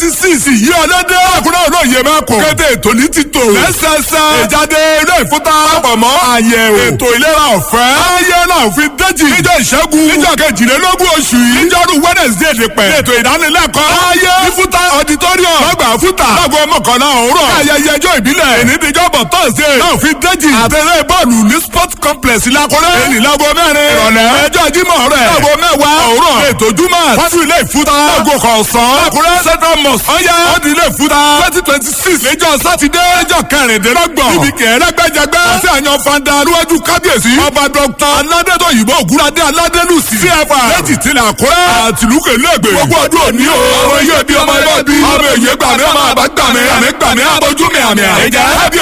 twenty six yìí ọlọ́dẹ àkúrẹ́ olóye mẹ́kọ̀ọ́ kété ètò ní ti tò lẹ́sẹsẹ ìjáde ilé ìfúta àpamọ́ àyẹ̀wò ètò ìlera ọ̀fẹ́ ayé náà fi déjì níjọ́ ìṣẹ́gun níjọ́ kejìlélógún oṣù yìí níjọ́rú wednesday lè pẹ́ ètò ìdánilẹ́kọ̀ọ́ ayé ìfúta auditorium lọ́gbà fúta lágbo mọ́kànlá òwúrọ̀ ayẹyẹ ẹjọ́ ìbílẹ̀ ènìdíjọ́bọ̀ thursday náà fi déjì àtẹ̀lé bọ́ọ̀lù ní sport complex lakọ́rẹ́ ènì lágbo mẹ́rin ìrọ̀lẹ́ ẹjọ́ jímọ̀ rẹ̀ lágbo mẹ́wàá òwúrọ̀ ètò júmọ̀ fásitì ilé ìfúta lágbo kọ̀ọ̀sán lakọ́rẹ́ central mosque ọ̀yá ọ̀dì ilé ìfúta twenty twenty six lẹ́jọ́ sátidé lẹ́jọ́ kẹrìndínlọ́gbọ̀n níbi kẹrẹ́gbẹ́jẹgbẹ́ àti àyàn fanda níwájú kábíyèsí ọba dr aládẹ́tọ̀ òyìnbó ògúnradé aládẹ́lùsì cfa lẹ́jì tilẹ̀ àkúrẹ́ àtìlúkè lẹ́gbẹ̀ẹ́ gbogbo ọdún òní o ọmọ iye bí ọmọ ẹgbẹ́ bí ọmọ èyí gbàmí ọmọ àbá gbàmí àmì gbàmí àbójú mi àmì àìjà